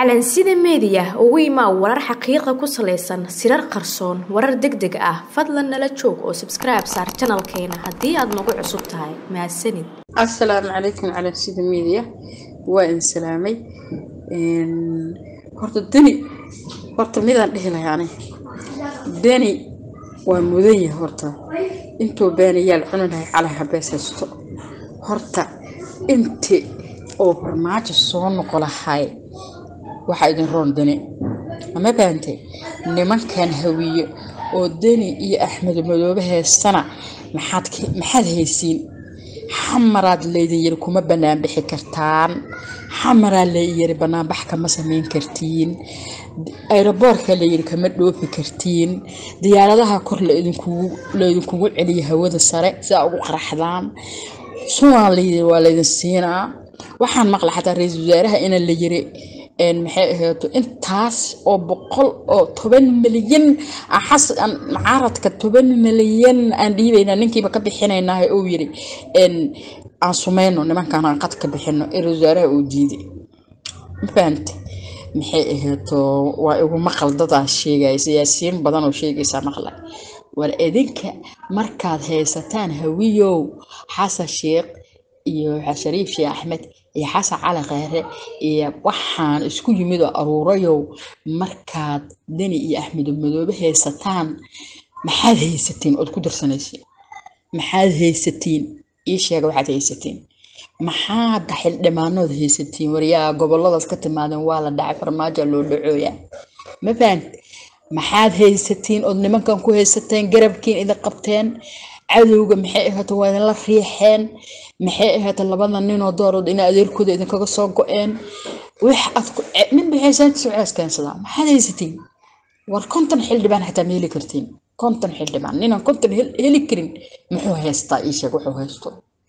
calansida meediya ugu imaa warar xaqiiqa ku salaysan sirar qarsoon warar deg deg ah fadlan nala joog oo sabskribe saar janalkeena haddii aad nagu cusub tahay mahadsanid asalaamu calaykum calansida meediya waa in salaamay horta deni horta midaan dhihi lahay ani deni waa mudan yahay horta intuu beenayaal cuni lahay calay habees haysto horta inti oo farmaajo soo noqo lahay waxaa idin roon deni ama baantay nimankan hawiye oo deni iyo axmed madoobe heystana maxaad maxaad haysiin xamaraad laydin yiri kuma banaanbixi kartaan xamaraa layiri banaanbax kama samayn kartiin ayroboorka layiri kama dhoofi kartiin diyaaradaha kor laydinkugu celiya hawada sare sidaa ugu qaraxdaan sunaa layiri waa laydin siinaa waxaan maqla xataa ra-iisul wasaaraha ina la yiri maxay ahayto intaas oo boqol oo toban milyan xasan macaaradka toban milyan aan dhiibayna ninkiiba ka bixinaynaa uu yiri aan sumayno nimankaan aan qad ka bixino ra wasaaraha uu diiday ma fahamte maxay ahayto waa igu maqal dadaa sheegaya siyaasiyiin badan oo sheegaysaa maqla war idinka markaad haysataan hawiyow xasan sheekh iyo shariif sheekh axmed iyo xasan cali kheyre iyo waxaan isku yimid oo aruurayow markaad deni iyo axmedo madoobe haysataan maxaad haysatiin ood ku darsanaysiin maxaad haysatiin ii sheega waxaad haysatiin maxaad xildhibaanood haysatiin waryaa goboladaas ka timaadeen waa la dhacay farmaajo loo dhacooya ma fahant maxaad haysatiin ood nimankan ku haysateen garabkiin idin qabteen cadowga maxay ahaato waa idinla riixeen maxay ahaato labada ninoo doorood ina adeerkooda idinkaga soo go-een wax aad nin bixaysaantiisa cees keensadaa maxaad haysatiin war konton xildhibaan xataa ma heli kartiin konton xildhibaan ninaan konton heli karin muxuu haystaa ii sheeg wuxuu haysto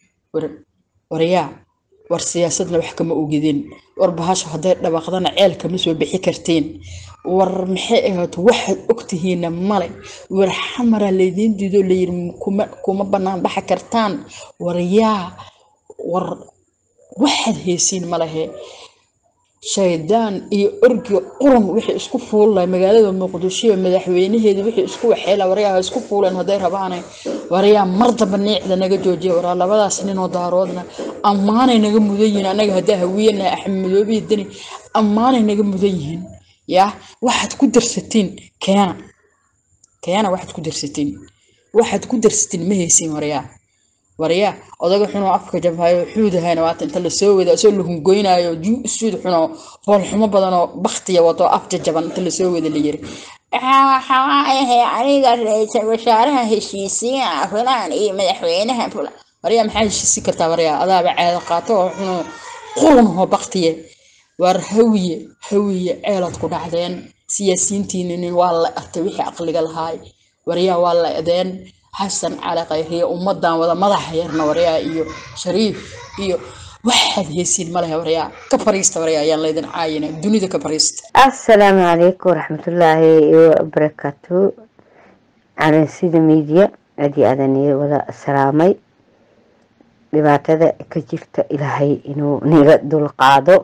waryaa war siyaasadna wax kama ogidin war bahasho hadday dhawaaqdana ceel kama soo bixi kartiin war maxay ahaato waxaad ogtihiina male war xamara laydiin diido layiri kuma banaan baxa kartaan war yaa war waxaad haysiin malehe shaydaan iyo orgiga qurun wixii isku fuullay magaalada muqdisho madaxweynaheeda wixii isku waxeela waryaa isku fuuleen hadday rabaane waryaa mar damba niicda naga joojiya waraa labadaas ninoo daaroodna ammaanay naga mudan yihiin anaga haddaa hawiyana axmedoobihi deni ammaanay naga mudan yihiin yaa waxaad ku darsatiin keena keena waxaad ku darsatiin waxaad ku darsatiin ma haysiin waryaa waryaa odaga xunoo afka jabhayo xuudahayna waata inta lasoo wada isoo la hungoynaayo suud xunoo foolxumo badanoo baktiya wato af jajaban inta lasoo wada la yiri waxaayahay aniga ra-iisul wasaaraha heshiisiina fulaan iyo madaxweynaha fulaan waryaa maxaa heshiisi kartaa waryaa adaaba caado qaato oo xunoo qurunhoo baktiye war hawiye hawiye ceelaad ku dhacdeen siyaasiyiintiininin waa la artay wixii aqliga lahaay waryaa waa la edeen xasan cali khayriye ummadan wada madaxa yarna waryaa iyo shariif iyo waxaad heysiin malehe waryaa ka fariista waryaa ayaan laydin caayina dunida ka fariista assalaamu calaykum waraxmatullaahi wabarakaatu calansida media aadii aadan iyo wada salaamay dhibaatada ka jirta ilaahay inuu niga dulqaado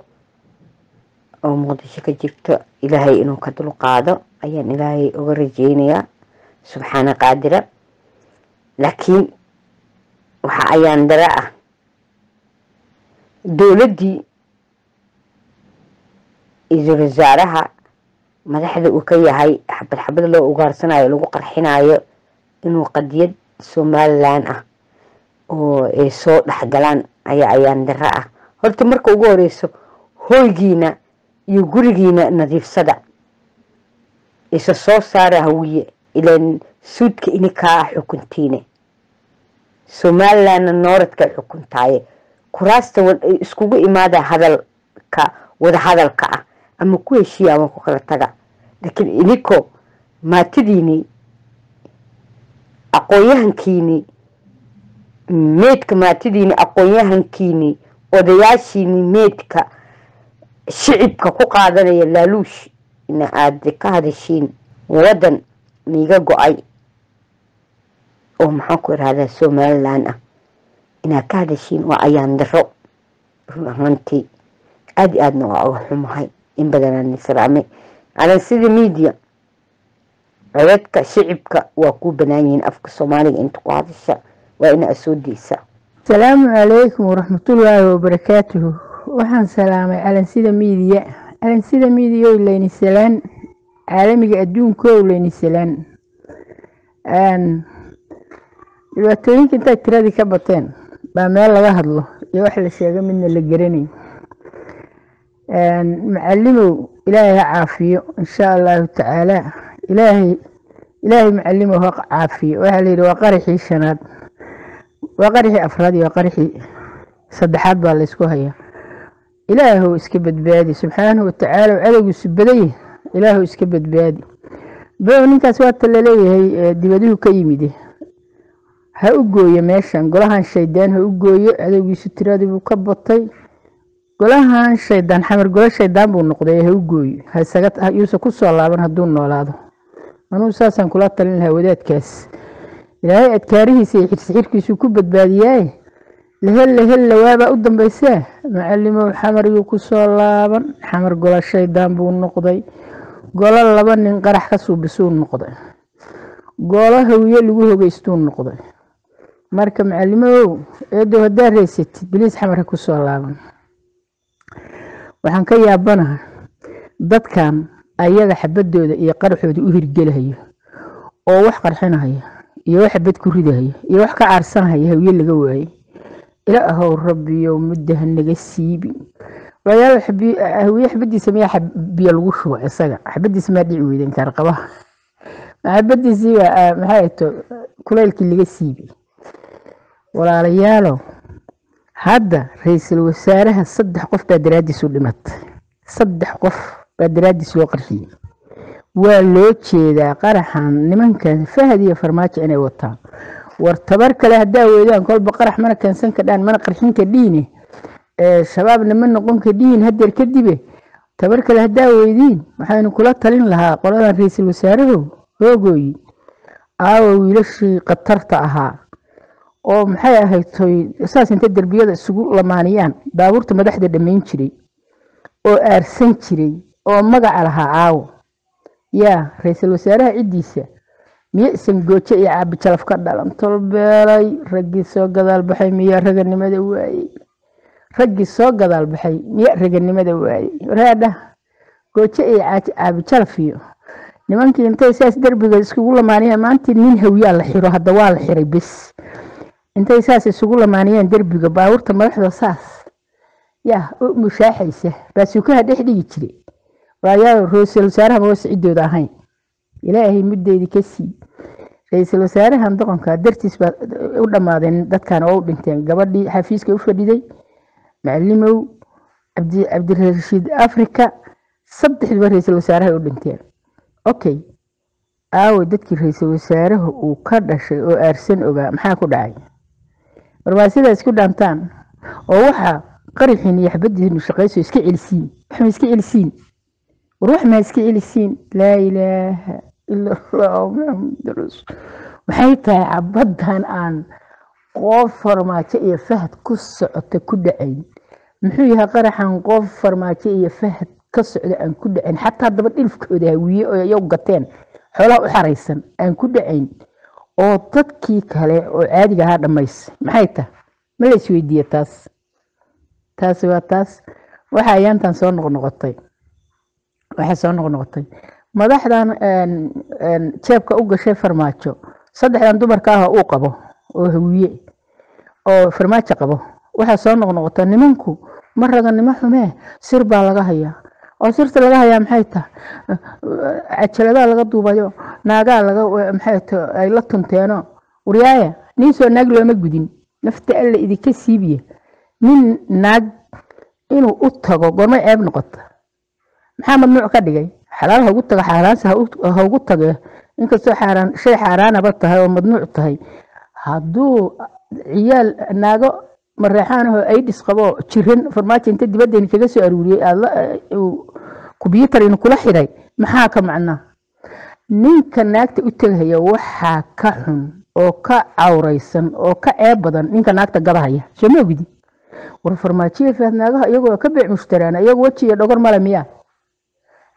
oo muqdisho ka jirto ilaahay inuu ka dulqaado ayaan ilaahay uga rajeynayaa subxaana qaadira laakiin waxa ayaan dara ah dowladdii ra-iisul wasaaraha madaxda uu ka yahay xabad xabad loo ugaarsanayo lagu qarxinayo inuu qadiyad somalilan ah oo ay soo dhexgalaan ayaa ayaan dara ah horta marka ugu horeyso hoygiina iyo gurigiina nadiifsada isa soo saara hawiye ilan suudka inikaa xukuntiine somalilandna nooradka xukuntaaye kuraasta iskugu imaada hadalka wada hadalka ah ama ku heshiiya ama ku kala taga laakiin iniko maatidiini aqoon-yahankiini meydka maatidiini aqoon-yahankiini odayaashiini meydka shicibka ku qaadanaya laaluush ina aada ka hadashiin wadan niiga go-ay oo maxaan ku irahdaa somalilan ah inaad ka hadashiin waa ayaan daro run ahaantii aada i aadna waa uga xumahay in badanaan salaamay calansida media codadka shicibka waa kuu banaan yihiin afka soomaaliga inta ku hadasha waa ina soo deysa asalaamu calaykum waraxmatullaahi wabarakaatuhu waxaan salaamay calansida miidiya calansida miidiya o leyni salaan caalamiga adduunka o leyni salaan dhibaatooyinka intay tiradii ka bateen baa meel laga hadlo iyo wax la sheego midna la garanay macalimow ilaahay ha caafiyo insha allahu tacaala ilaahay ilaahay macalimow ha caafiyo waxaa layidhi waa qaraxii shanaad waa qaraxii afraad iyo waa qaraxii saddexaad baa laysku hayaa ilaahow iska badbaadi subxaanahu watacaala cadowgiisu badaya ilaahow iska badbaadi bo ninkaas waata laleeyahay dibaduhu ka yimid ha u gooyo meeshan golahan shaydaan ha u gooyo cadowgiisu tiradibuu ka batay golahan shaydaan xamar golo shaydaan buu noqday ha u gooyo yuusa ku soo laaban hadduu noolaado anuu saasaan kula talin lahaa wadaadkaas ilaahay adkaarihiisa iyo xirsixirkiisuu ku badbaadiyaaye lahel lahel lawaabaa u dambaysaa macalimow xamar yuu ku soo laaban xamar golo shaydaan buu noqday golo laba nin qarax ka suubisuu noqday golo hawiye lagu hogeystuu noqday marka macalimow eedow haddaad reysatid biliis xamar ha ku soo laaban waxaan ka yaabanaha dadkan ayaga xabadooda iyo qaraxooda u hirgelahayo oo wax qarxinahaya iyo wax xabad ku ridahaya iyo wax ka caarsanahaya hawiye laga waayey ilaahow rabbiyow mudda ha naga siibi walayaal hawiye xabadiisa miyaa biyo lagu shuba isaga xabadiisa maa dhici weyden kaarqabaha xabadiisii baa maxay to kulaylkii laga siibi walaalayaalow hadda ra-iisul wasaaraha saddex qof baa daraadiis u dhimatay saddex qof baa daraadiis loo qarxiyey waa loo jeedaa qaraxan nimankan fahad iyo farmaajo inay wataan war tabar kale haddaa weydaan kolba qarax mana keensan kadhaan mana qarxin kadhiine shabaabna ma noqon kadhiin hadeer kadibe tabar kale haddaa weydiin waxaynu kula talin lahaa qoladan ra-iisul wasaaraho hoogooyi aawa wiilashii khatarta ahaa oo maxay ahaytoy saas inta derbiyada isugu lamaaniyaan baabuurta madaxda dhammayn jiray oo aarsan jiray oo magaca lahaa caawo yaa ra-iisul wasaaraha ciddiisa miyo isan goojo iyo caabijalaf ka dhalan tolbeelay raggii soo gadaal baxay miyaa raganimada waayey raggii soo gadaal baxay miya raganimada waayey waraadha goojo iyo caabijalaf iyo nimankii intay saas derbiga iskugu lamaaniyeen maantii nin hawyaa la xiro hadda waa la xiray bes intay saas isugu lamaaniyeen derbiga baabuurta madaxda saas yaa u mushaaxaysa baasuukaha dhex dhigi jire waayaa ra-iisul wasaaraha ma ciddooda ahayn ilaahay muddeedii ka sii ra-iisul wasaarahan doqonka dartiis baa u dhammaadeen dadkan oo u dhinteen gabadhii xafiiska u fadhiday macalimow cabdirashiid africa saddexdiiba ra-iisul wasaaraha u dhinteen okay aawo dadkii ra-iisul wasaaraha uu ka dhashay oo aarsan ogaa maxaa ku dhacay warmaa sidaa isku dhaantaan oo waxaa qaraxiin iyo xabadiinu shaqayso iska celisiin wax ma iska celisiin war wax maa iska celisiin laa ilaaha ila allah maxamud rasul maxay tahay cabadan aan qof farmaajo iyo fahad ku socota ku dhacayn muxuu yahay qaraxan qof farmaajo iyo fahad ka socda aan ku dhacayn xataa daba dhilfkooda hawiye oo iyagu gateen xoolaha u xaraysan aan ku dhacayn oo dadkii kale oo caadiga ahaa dhammays maxay tahay ma la isweydiiye taas taasi waa taas waxa ayaantan soo noqnoqotay waxay soo noqnoqotay madaxdan jeebka u gashay farmaajo saddexdan dumarka ah uu qabo oo hawiye oo farmaajo qabo waxaa soo noqnoqota nimanku ma raganimo xumee sir baa laga hayaa oo sirta laga hayaa maxay tahay cajaladaha laga duubayo naagaa laga maxay ta ay la tunteeno waryaaya nin soo naag looma gudin nafta alla idinka siibiya nin naag inuu u tago goormay ceeb noqota maxaa mamnuuc ka dhigay xalaal haugu taga xaaraanse haugu tage inkastoo xaaraan shay xaaraanaba tahay oo mamnuuc tahay hadduu ciyaal naago mareexaanahoo aidhis qabo jiran farmaajo inta dibaddeeni kaga soo aruuriyey kubyuutar inu kula xidhay maxaa ka macnaa ninka naagta u tegahaya waxaa ka xun oo ka cawraysan oo ka ceeb badan ninka naagta gadahaya soo ma ogidi war farmaajiya faad naagaha iyagoo ka beec mushtaraana iyagu weji iyo dhogor male miyaa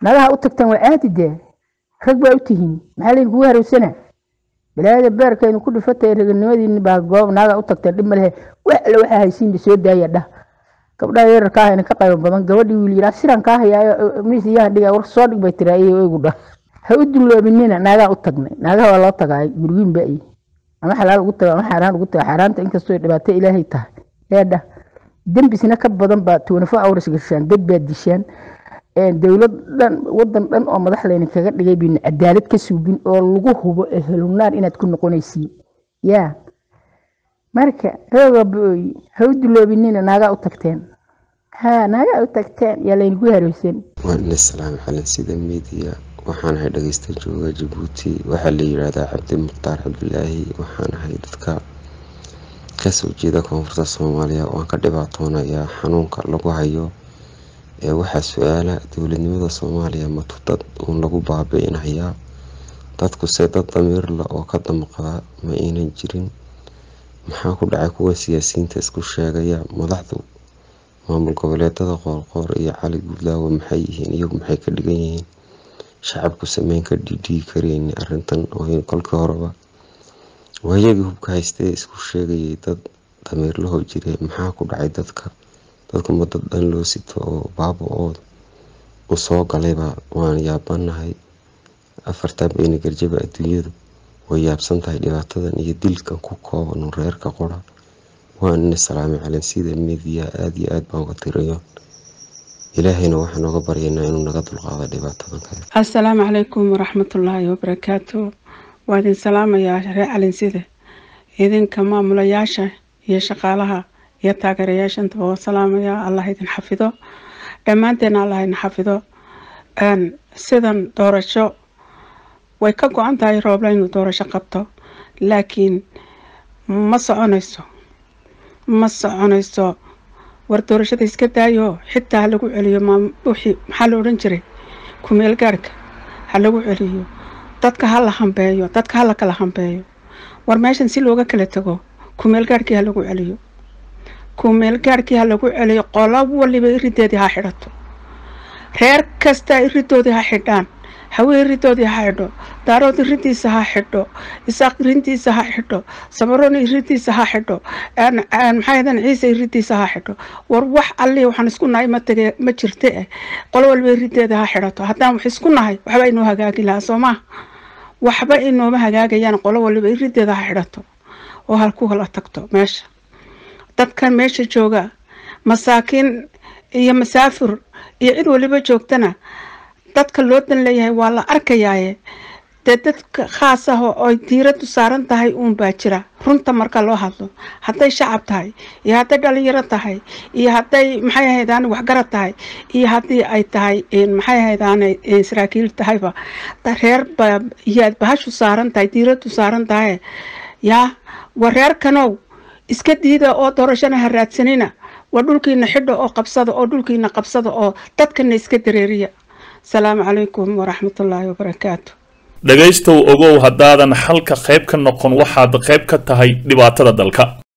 naagaha u tagtaan waa caadi dee rag baa u tihiin maxaa laydin kugu harowsanaa balaayada beerkaynu ku dhifatay raganimadiini baa goob naaga u tagteen dhib malehe wax alle waxaa haysiinba soo daaya dhah gabdhaha yararka ahayna ka qaybo badan gabadhii wiil yiraa siran kaa hayaayo miis iyahan dhiga war soo dhig bay tiraa iyo igu dhah ha u dulloobinina naagaa u tagnay naagaha waa loo tagaay gurgiin ba ama xalaal ugu taga ama xaaraan ugu taga xaaraanta inkastoo dhibaato ilaahay tahay eedha dembisna ka badan baa tuwanafo awras gashaan dad baa dishaan dowlad dhan wadan dhan oo madax layna kaga dhigay baynu cadaalad ka suubin oo lagu hubo ehelunaar inaad ku noqonaysiin yaa marka rooga booy ha u duloobinina naagaa u tagteen ha naagaa u tagteen yaa laynagu harowsan waan islaam xalan sida miidiya waxaan ahay dhageysta jooga jabuuti waxaa la yidhaahdaa cabdi mukhtaar cabdilaahi waxaan ahay dadka kasoo jeeda koonfurta soomaaliya waan ka dhibaatoonayaa xanuunka lagu hayo ee waxaa su-aala dowladnimada soomaaliya matu dad uun lagu baabi'inayaa dadkuse dad damiirla oo ka damqada ma aynan jirin maxaa ku dhacay kuwa siyaasiyiinta isku sheegaya madaxdu maamul goboleedada qoorqoor iyo cali guudlaawe maxay yihiin iyagu maxay ka dhigan yihiin shacabku sameyn ka dhidhigi kareyni arintan oo kolkii horeba waayagii hubka haystee isku sheegayay dad damiirlaho jire maxaa ku dhacay dadka dadkuma dad dhan loo sito oo baaba oo u soo galayba waan yaabanahay afartaa beyne garjaba adduunyadu way yaabsan tahay dhibaatadan iyo dilkan ku kooban reerka qora waan ina salaamay calansida midiya aada iyo aada baan uga tirayo ilaahayna waxaan oga baryaynaa inuu naga dulqaado dhibaatadan kale assalaamu calaykum waraxmatullaahi wabarakaatu waa idin salaamayaa reer calinsida idinka maamulayaasha iyo shaqaalaha iyo taageerayaasha intaba waa salaamayaa allah idin xafido dhammaanteena allah idin xafido sidan doorasho way ka go-an tahay roobla inuu doorasho qabto laakiin ma soconayso ma soconayso war doorashada iska daayo xitaa ha lagu celiyo wixii maxaa la odhan jiray kumeel gaarhka ha lagu celiyo dadka ha la hambeeyo dadka ha la kala hambeeyo war meeshan si looga kala tago kumeel gaarhkii ha lagu celiyo kumeel gaarhkii ha lagu celiyo qola waliba irideedii ha xidhato reer kasta iridoodii ha xidhaan hawee iridoodii ha xidho daarood iridiisa ha xidho isaaq irintiisa ha xidho samaroon iridiisa ha xidho maxaadan ciise iridiisa ha xidho war wax allii waxaan isku nahay ma tage ma jirte eh qolo walba irideeda ha xidhato haddaan wax isku nahay waxba inoo hagaagi lahaa soo maha waxba inooma hagaagayaan qolo waliba irideeda ha xidhato oo halku kala tagto meesha dadkan meesha jooga masaakiin iyo masaafur iyo cid waliba joogtana dadka loo dan leeyahay waa la arkayaaye dee dadka khaas ah oo ay diiradu saaran tahay uun baa jira runta marka loo hadlo hadday shacab tahay iyo hadday dhalinyaro tahay iyo hadday maxay ahaydaan waxgarad tahay iyo haddii ay tahay maxay ahaydaan saraakiil tahayba reer ba iyaad bahashu saaran tahay diiradu saaran tahay yaa war reerkanow iska diida oo doorashana ha raadsanina waa dhulkiina xidha oo qabsada oo dhulkiina qabsada oo dadkana iska dareeriya asalaamu calaykum waraxmatullaahi wabarakaatu dhegaystow ogow haddaadan xalka qayb ka noqon waxaad qayb ka tahay dhibaatada dalka